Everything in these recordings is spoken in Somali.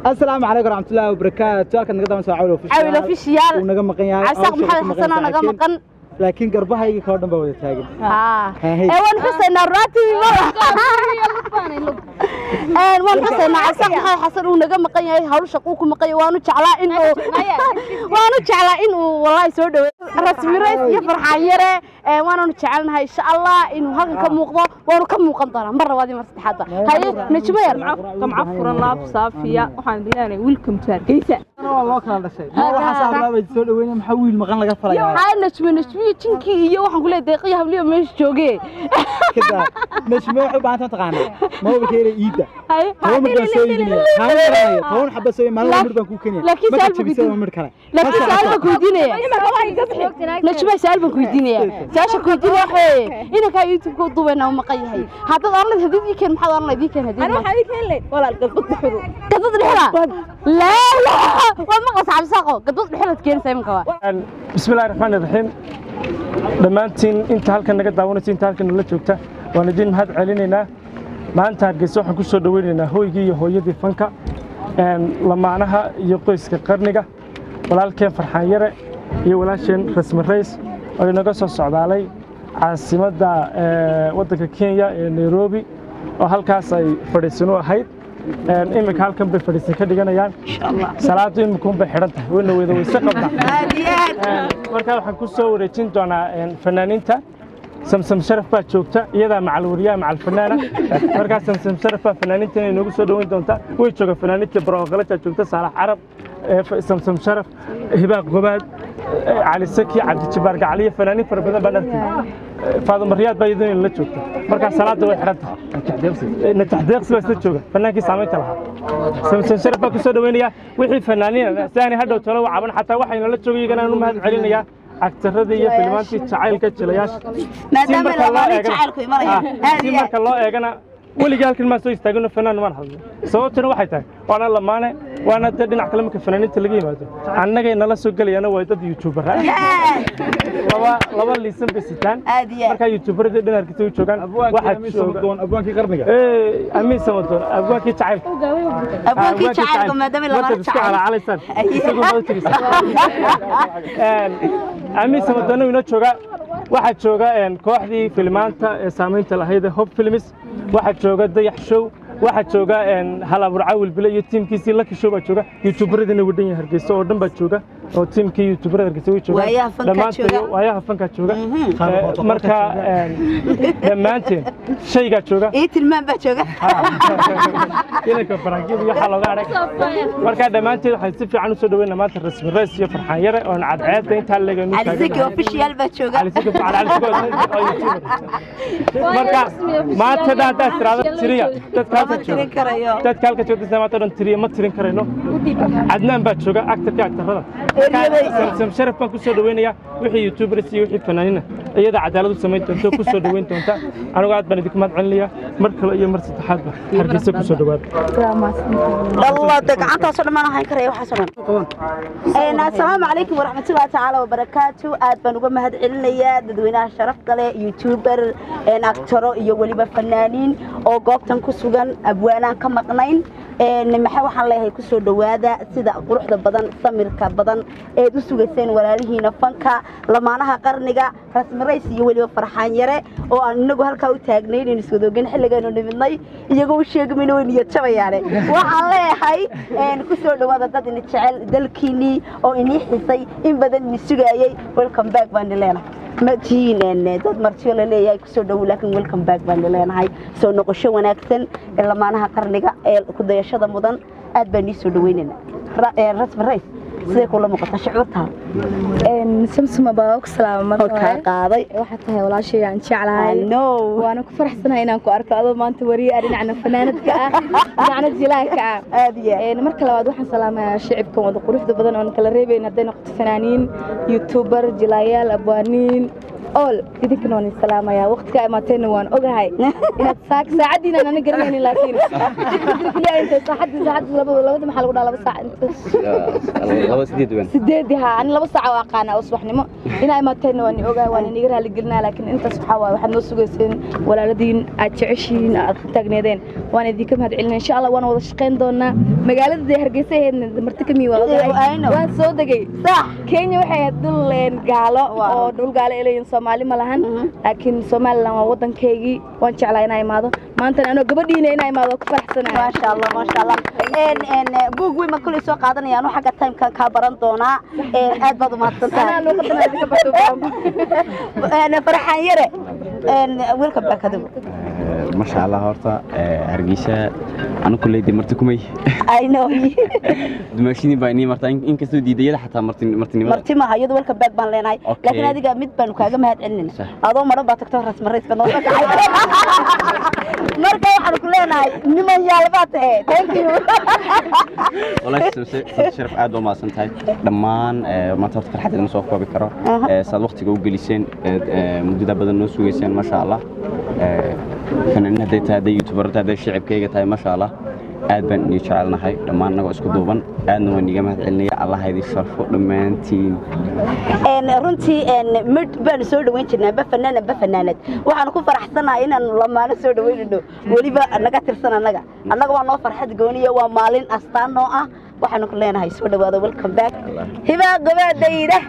asalaamu calaykum waraxmatullaahi wabarakaatu halkan naga daban soo cawil cawil official uu naga maqan yahay cabsaaq hawsha maxamed ku xasan oo naga laakiin- maqan laakiin garbahayga kao dhan baa wada taagan haa Hey. ee waan xusaynaa raatibi een waan xusaynaa cabsaaq maxamed xasan uu naga maqan yahay hawl shaquu ku maqan yahay waanu jeclaa in uu waanu jeclaa in uu wallahi soo dhaweeyo rasmi rays iyo farxaan yare ee waananu jecelnahay insha allah inuu halkan ka muuqdo waanu ka muuqan doonaa mar labaad iyo mar saddexaadba haye najmo yar gamca furan laab saafiya waxaan leenahay welcome to hargeysa waa loo kala dhashay ma waxaas ablaabay soo dhaweynaya maxaa wiil maqan laga falayaa haye najmo najmiyo jinkii iyo waxaan ku leeyahay deeqiyo habliyo meesha joogee kada nashme waxay u baahan tahay taqaanaa mobilka inay iida haye toban mir baan soo iibinaya haan garanaya toban xaba soo maalin mir baan kuu keenaya laakiin marka saal buu jabisada gudin- mir kale laakiin saal baan ku weydiinaya najma saal baan ku weydiinaya saasha ku weydiin waxee inankaa youtube-ka u duubayna u maqan yahay haddaad oran lahayd hadii ii keen maxaad oran lahayd ii keen hadii waxaa idin keenlay walaal gabdad dhuxudu gadad dhexda laa laa waad maqlaysaa cabdisaaqo gadad dhexdaad keenaysaa imanka waa bismillahi raxmaani raxiim dhammaantiin inta halkan naga daawanaysa inta halkan nala joogta waan idin mahad celinaynaa maanta hargeysa waxaan ku soo dhoweynaynaa hooygii iyo hooyadii fanka een, lamaanaha iyo qoyska qarniga walaalkeen farxaan yare iyo walaasheen rasmi rays oo inaga soo socdaalay caasimadda ee, waddanka kenya ee nairobi oo halkaas ay fadhiisan u ahayd Een, iminka halkan bay fadhiisan ka dhiganayaan salaadu iminkuun bay xidhan tahay wayna wada weyse qabtaa Een, markaa waxaan ku soo wareejin doonaa een, fanaaniinta samsam sharaf baa joogta iyadaa macal wariyaha macal fanaana markaa samsam sharaf baa fanaaniinta inay noogu soo dhoweyn doontaa way jooga fanaaniinta barooqalajaa joogta saalax carab ee, F- samsam sharaf hibaaq gobaad ee, cali saki cabdijabaar gacaliyo fanaaniin fara badan baan arkay faaduma riyaad baa iyaduna la joogta markaa salaada way xidhan tahay natax deeqsi baa isla jooga fanaankii saamaynta lahaa samson sharaf baa ku soo dhaweynaya wixii fanaaniina si aanay hadhow talo u caban xataa waxayna la joogay iyagana aan u mahad celinayaa agtaradii iyo filimaantii jacaylka jilayaasha maadaama Si marka loo labaani eegana- jacaylku imanaya Ah, aad si iyo aad marka loo eegana weligii halkan maan soo istaagino fanaan maan hadlo sababtuna waxay tahay waana lamaane waana dee dhinac kale marka fanaaniinta laga yimaado annagay nala soo gelayana waa dad youtuber ah laba laba liisan bay sitaan Aad iyo aad. markaa youtuberadii dhinarkiisa u joogaan waxaa jooga abwaankii qarniga Eh, amiin samadoon abwaankii jacaylka abwaankii jacaylka maadaama labaani jacayl amiin samadoona inoo jooga waxaa jooga een, kooxdii filimaanta ee saamaynta lahayd ee hob films waxaa jooga dayax show waxaa jooga een, hal abuur caawil bile iyo tiimkiisii laki show baa jooga youtuberadina wadhan yahay hargeysa oo dhan baa jooga oo tiimkii youtuberada hargeysa way joogaan Waayaha fankaa Dhammaantood jooga. waayaha fankaa jooga Eh, marka een, dhammaanteen shaygaa jooga ii tilmaan baa jooga inanka farankiyada iyo waxaa looga arag markaa dhammaanteed waxaan si fiican usoo dhaweynaa maanta rasmi rays iyo farxaan yare oon cadceedda intaa leeganu cali saki official baa jooga marka maanta dhan haddaad tiraado tiriya dadka ma halka tirin jooga karayo dadka halka joogta maanta dhan tiriya ma tirin karayno cadnaan baa jooga actarka actarada samsam sharaf baan kusoo dhaweynayaa wixii youtubers iyo wixii fanaaniina iyada cadaalad u samayn doonta kusoo dhaweyn doonta anigu aad baan idinku mahad celinayaa mar kale iyo mar saddexaadba hargeysa kusoo dhawaada dallada gacantaasoo dhan maan ahayn karaya waxaasoo dhan assalaamu calaykum waraxmatullahi tacaala wabarakaatu aad baan uga mahad celinayaa dadweynaha sharafta leh youtuber actaro iyo weliba fanaaniin oo goobtan ku sugan abwaanaan ka maqnayn maxaa waxaan leeyahay kusoo dhowaada sida quruxda badan samirka badan eed u sugayseen walaalihiina fanka lamaanaha qarniga rasmi rays iyo weliba farxaan yare oo aan inagu halkaa u taagnayn in iswadoogen xilligeenu nimidnay iyagoo u sheegmayna way niyad jabayaane waxaan leeyahay kusoo dhowaada dad ini jecel dalkiinnii oo inii xisay in badan ini sugaayey welcome back baan leenahay ma tihiin dad martiyo la leeyahay kusoo dhowow laakiin welcome back baan leenahay soo noqosho wanaagsan ee lamaanaha qarniga ee ku dayashada mudan aad baan nii soo dhaweynayna rasmi rays sidee kula muuqata shucuurtaada samsuma baa ku salaama mar halkaa hore qaaday waxaa tahay walaashay aan jeclahay no waana ku faraxsanahay inaan ku arko adoo maanta wariye ah dhinacna fanaanadka ah dhinacna jilaanka ah aad iyo aad. Een, marka labaad waxaan salaamayaa shicibkan wada quruxda badan oon kala reebayn hadday noqoto fanaaniin youtuber jilaayaal abwaaniin all idinkana waan isalaamayaa waqtigaa imaateenna waan ogahay inaad saak saacaddiina ana garanaynin laakiin saacaddi saacaddi labada labada maxaa lagu dhaha laba saac inta laba sideed wan sideedi haa ani laba saac oo aqaana oo subaxnimo inaa imaateenna waan ogahay waan iniga raali gelinaa laakiin intaas waxaa waaye waxaad noo sugayseen walaaladiin aad jeceshihiin aad ku taagneedeen waan idinka mahad celinaa insha allah waan wada shaqayn doonaa magaalada dee hargeysa ahaydna marti ka mii waa ogahay I know. waan soo degay sax kenya waxay ahayd dhul een, gaalo oo dhul gaalo ay leeyihiin soomaali ma lahan laakiin somalilan waa waddankaygii waan jeclaa inaa imaado maantana anoo gabadhiina inaa imaado ku faraxsanahay maasha allah maasha allah een een buug weyn ma kulay soo qaadanayaan oo xagga timekan kaa baran doonaa een aad baad u mahadsan anaa tahay luuqadana idinka barto baranba een farxaan yare een welcome back adigu masha allah horta hargeysa anu kuleydi marti kumay i know dumaashidii baa inii martaa inkastoo diidayada xataa martinimada marti maaha iyadu welcome back baan leenahay Okay. laakiin adiga mid baanu kaaga mahad celinayna Sax. adoo maran baa tagto rasma rays baa noo soo kacay marka waxaanu ku leenahay niman yaalbaa tahe thank you walaahi sabse sabse sharaf aad baa mahadsan tahay dhammaan eh, maanta horta farxadda ma soo koobi karo Aha. Eh, saad waqtiga u geliseen eed, eh, muddada badan noo sugeyseen masha allah Eh, fanaaniin hadday tahay hadday youtuberta hadday shicibkayga tahay masha allah aad baan inii jecelnahay dhammaan annagoo isku duuban aadna waan iiga mahad celinaya allah ha idin sharfo dhammaantiin een runtii een mid baan soo dhaweyn jirnaa ba fanaan ba fanaanad waxaan ku faraxsanahay inaan lamaano soo dhaweynayno weliba naga tirsan annaga annaga waa noo farxad gooniya waa maalin astaan noo ah waxaanu ku leenahay soo dhawaada welcome back hibaa gabaadayda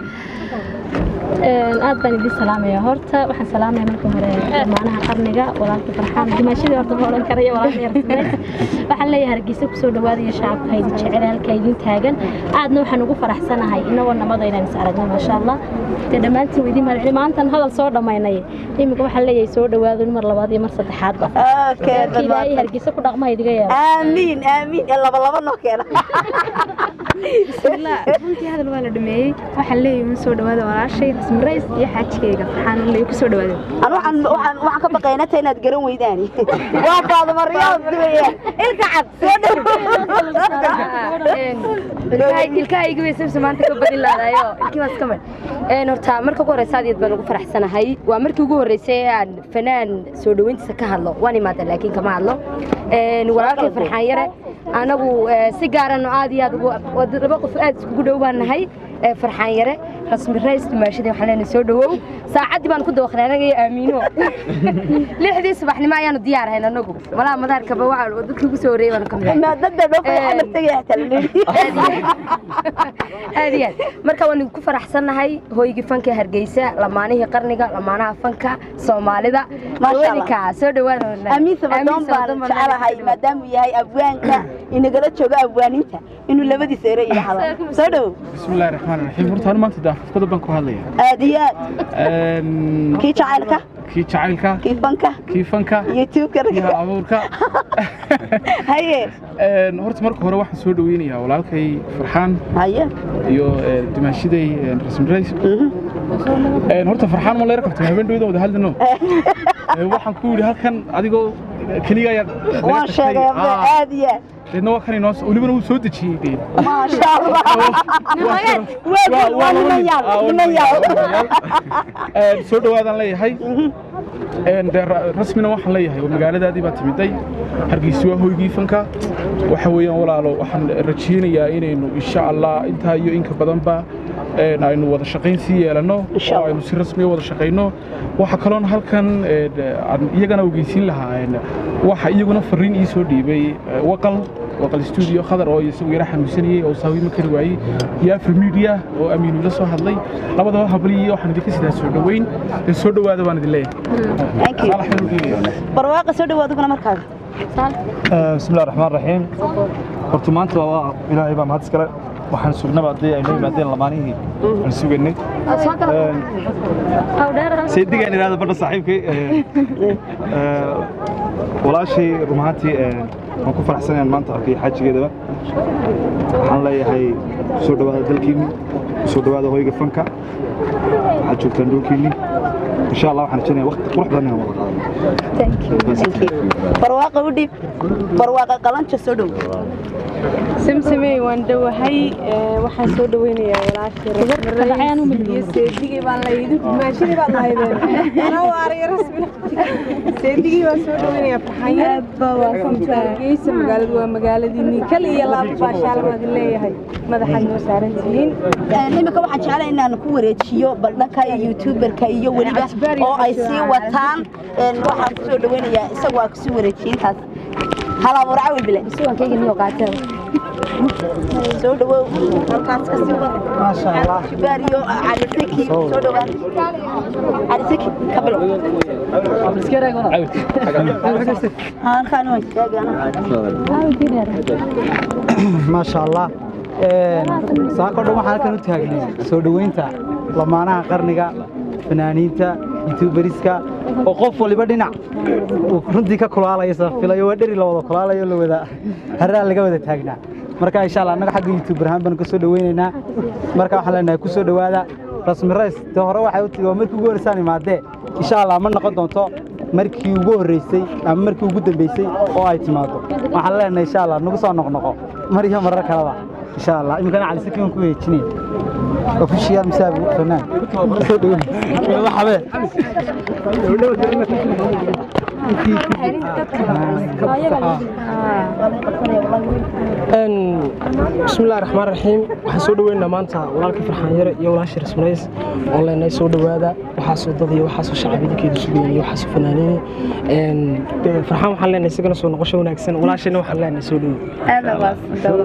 aad baan idin salaamaya horta waxaan salaamaya marka hore dhammaanaha qarniga walaalka farxaan dimaashadii horta ma odhan karaya walaalka yarsaneys waxaan leeyahay hargeysa kusoo dhawaadaya shacabka idin jecel halka idin taagan aadna waxaan ugu faraxsanahay inagoo nabada inaan is aragno maasha allah dee dhammaantiin idin mahadceli maantan hadal soo dhammaynay iminka waxaan leeyahay soo dhawaado mar labaad iyo mar saddexaadba okay reerka ilaahay hargeysa ku dhaqma idiga yeelo aamiin aamiin ee laba laba noo keena bismillah runtii hadal waa la dhameeyey waxaan leeyahay ma soo dhawaada walaashay rasmi rays iyo xaajigayga farxaan leeyahay ku soo dhawaada anu waxaan waxaan waxaan ka baqaynaa ta inaad garan weydaani waa faaduma riyaad duwaya ilka cad soo dhow ilkahayga way sabsa maanta ka badin laadayo ilkii waas ka mid een horta marka ugu horeysa aad iyo aad baan ugu faraxsanahay waa markii ugu horeysay ee aan fanaan soo dhaweyntiisa ka hadlo waan imaada laakiin kama hadlo een walaalkay farxaan yare anagu eh, si gaarano aad iyo aad ugu- waa dad laba qof aad iskugu dhow baan nahay eh, farxaan yare rasmi rays dumaashadii waxaan leenahay soo dhawow saacaddii baan ku dawaqnay anaga iyo aamiino lixdii subaxnimo ayaanu diyaar ahayn anagu malaha madaarkaba waxa dadkii ugu soo horreeyay baanu ka mid ahay ma dadda dhofay xamar tagay hataa la leeyahay aad iyo aad marka waan ku faraxsannahay hooygii fanka ee hargeysa lamaanihii qarniga lamaanaha fanka soomaalida Masha Allah. haweenika soo dhawaada amiin sabadoon baan jecelahay maadaamuu yahay abwaanka inagala joogo abwaaninta inuu labadiisa ere yidhaahdo soo dhow بسم الله الرحمن الرحيم horta hal maanta daafafkada baan ku hadlaya aad iyo aad Een, kii jacaylka kii jacaylka kii fanka kii fanka youtube-ka kii hal abuurka haye Een, horta marka hore waxaan soo dhaweynayaa walaalkay farxaan haye iyo ee, dumaashiday ee, rasmi rays Een, horta farxaan ma leera kabtay habeen dhawada wada hadlino Ee, waxaan ku yidhi halkan adigoo keliga ayaa laga waan tashay. sheegay Ah, aad iyo aad deedna waa kan inoo welibana wuu soo dejiyey dee maasha allah waa waa niman yaal niman yaal Een, soo dhawaadaan leeyahay Een, dee ra- rasmina waxaan leeyahay waa magaaladaadii baa timiday hargeysa waa hoygii fanka waxa weeyaan walaalo waxaan rajeynayaa inaynu insha allah intaa iyo inka badanba een, aynu wada shaqayn sii yeelano Insha oo Allah. aynu si rasmiya wada shaqayno waxa kaloon halkan een, aan iyagana ogeysiin lahaa een, waxa iyaguna fariin ii soo dhiibay ee, waqal waqal studio khadar oo isagu yara xanuunsanayay oo saawi ma kari waayey iyo afri media oo amiinu ila soo hadlay labadaba habliyi waxaan idinka sidaa soo dhaweyn ee soo dhawaada baan idin leeyahay thank you Saalax inuu dhiibaya. barwaaqa soo dhawaad uguna markaaga بسم الله الرحمن الرحيم horta maanta waa ilaahay baa mahad iskale waxaan sugnaba haddii ay noo yimaadeen lamaanihii aan sugaynay saydigaan idhahda badha saaxiibkay walaashay run ahaantii waan ku faraxsanayaan maanta arkay xaajigeedaba waxaan leeyahay soo dhawaada dalkiinni soo dhawaada hoyga fanka waxaad joogtaan dhulkiinni insha allah waxaan rajaynaya waqti qurux badan inaan wada qaadano thank you barwaaqa u dhiib barwaaqa qalanjo soo dhow samsamey waan dhowahay waxaan soo dhaweynayaa walaashii seedigii baan laydi maashini baad lahaydeen anaa waaraya rasmi seedigii baan soo dhaweynayaa farxanyageysa magaaladu waa magaaladiinii kal iyo laab baashaalamaadin leeyahay madaxaad noo saaran tihiin imika waxaan jeclay inaan ku wareejiyo baldhanka youtuberka iyo weliba oo ay sii wataan waxaan kusoo dhaweynayaa isagu waa kusii wareejiyey intaas halaamur cawil bile soo dhawow halkaas ka sii wad maasha allah jibaariyo calisaki soo dhawaa calisaki ka bilow halkaan waan maasha allah saako dhan waxaan halkan u taagnay soo dhoweynta lamaanaha qarniga fanaaniinta youtuberiska oo qof waliba dhinac uu runtii ka kulaalaya safilayo waa dheri la wada kulaalayo la wada haraa laga wada taagnaa marka insha allah annaga xagga youtuber ahaan baan ka soo dhoweynaynaa marka waxaan leenahay ku soo dhowaada rasmi rays te hore waxay u tigi waa markii ugu horreysaan imaadee insha allah ma noqon doonto markii ugu horreysay ama markii ugu dambeysay oo ay timaado waxaan leenahay insha allah nagu soo noqnoqo mar iyo marar kaleba insha allah iminkana cali sakiin ku weejinaya ofishiyaal misaabi fanaan soo dhoweyn waxabe bismillahi raxmaan raxiim waxaan soo dhoweynaa maanta walaalkii farxaan yare iyo walaashii rasmanays oo leenahay soo dhowaada waxaasoo dad iyo waxaasoo shacab idinkeedu sugayay iyo waxaasoo fanaaniini farxaan waxaan leenahay isagana soo noqosho wanaagsan walaashayna waxaan leenahay soo dhoweey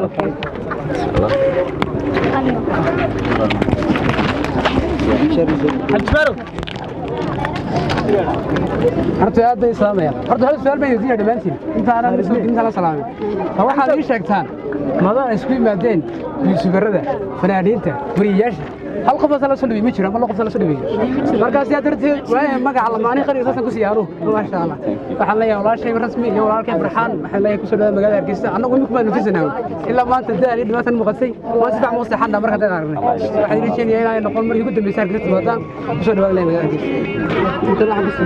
horta aad bay islaamayaan horta hal su'aal bay weydiinaya dhammaantiin intaanan soo inta la salaamin ma waxaad ii sheegtaan madana isku yimaadeen yuusubarada fanaaniinta wariyayaasha hal qof la soo dhibay ma jiro ama laba qof la soo dhibay markaas yaa darteed waaya magaca lamaani qariga saasan ku siyaaro maasha Allah waxaan leeyahay walaashay rasmi iyo walaalkay farxaan waxaan leeyahay kusoo dhawaada magaalada Hargeysa annagu imika ma nufisanaa ilaa maanta daali dhibaatan muuqatay waa si fiican u saxan marka dad aragnay waxaan rajeynayaa inay noqon markii ugu dambeysay Hargeysa timaadaan kusoo dhawaada magaalada Hargeysa inta waxaan ku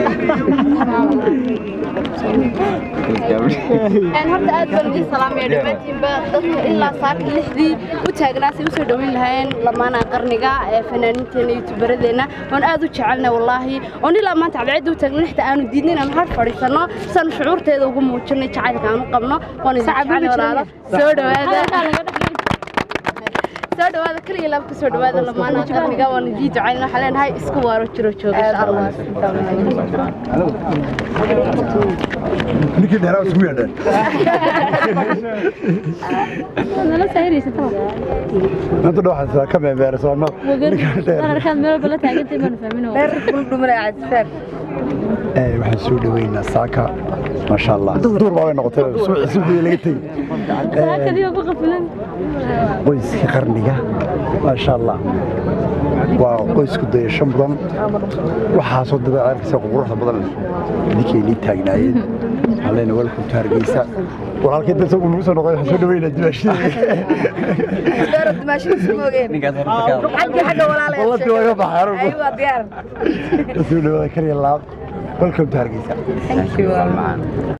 horta aad baan idin salaamaya dhammaantiinba dadka ilaa saaka lixdii u taagnaasay usoo dhoweyn lahayn lamaanaha qarniga ee fanaaniinteena youtuberadeenna waan aad u jecelnay wallaahi oon ilaa maanta cadceedda u taagna lixda aanu diidnayn aan har fadhiisanno saan shucuurteeda ugu muujinay jacaylka aan u qabno waan idin jecel walaalo soo dhowaada soo dhawaada kaliya laab ka soo dhawaada lamaanaha qarniga waan idin ducayn waxaan leenahay isku waaro jiro jooga insha allah ninkii dheeraa isugu yeedheen nala saahiraysataa inta dhow xasaa ka meemeersoonno arkaad meel walba la taagantay baanu fahmin waxaan soo dhoweynaa saaka maasha allah duur baa way noqotay suuqii laga tegi saakadii ku qafilan qoyskii qarniga maasha allah waa qoysku dayasho mudan waxaasoo dabeecerkiisa quruxda badan idinkaynii taagnaayeen waxaan leenahay welcome to hargeysa walaalkay dad isagu nagu soo noqday waxaan soo dhoweynaa dimaashadii waga baxay soo dhawaada kaliya laab welcome to hargeysa